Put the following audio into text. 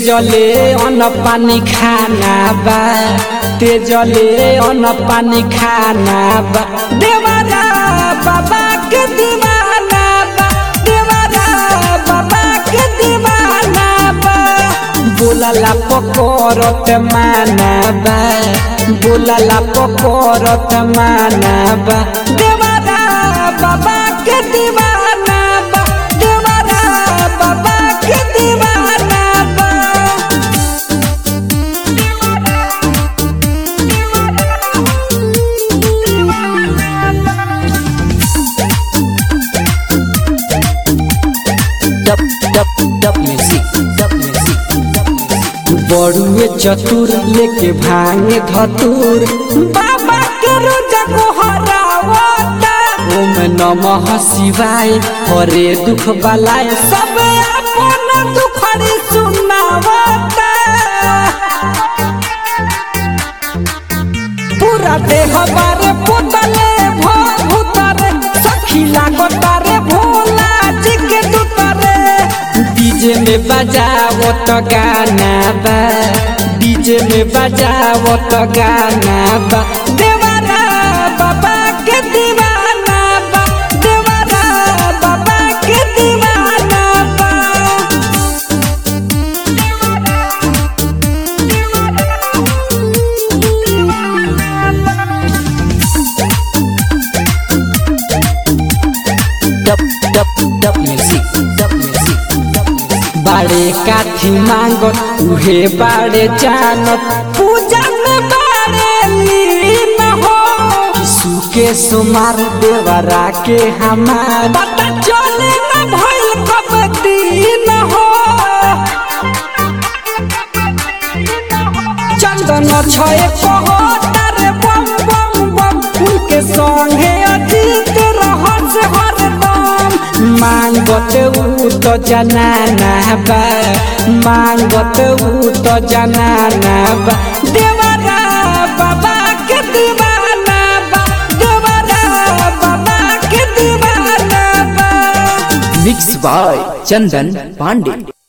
तेजले अन्न पानी खाना बा तेजले अन्न पानी खाना बा देवरा बाबा के दीवाना बा देवरा बाबा के दीवाना बा बोलला पकड़त माना बा बोलला पकड़त माना बा देवरा बाबा के दीवाना बा देवरा बाबा के दीवाना बा Dub dub dub music. Dub music. Dub music. बड़ुए चतुर लेके भांगे धतुर बाबा के रोजा को हरावता ओम नमः शिवाय हरे दुख बलाय सब अपन दुखड़ी सुनावता पूरा देह बारे पुतले भूतरे सखी लागता रे भोला जी के दुतरे डीजे में बजावो तो गाना बा डीजे में बजावो तो गाना बा देवरा बाबा के दीवाना बा देवरा बाबा के दीवाना बा Dub dub dub music. Dub music. Dub music. बाड़े काठी मांगत उहे बाड़े जानत पूजा में बाड़े लीन हो यीशु के सुमार देवरा के हमार पता चले न भइल कब दिन हो चंदन छए पहतारे बम बम बम उनके संगे अजीत रहस हरदम मांगत ऊ तो जनाना बा मांगत ऊ तो जनाना बा देवरा बाबा के दीवाना बा देवरा बाबा के दीवाना बा Mixed by Chandan Pandey.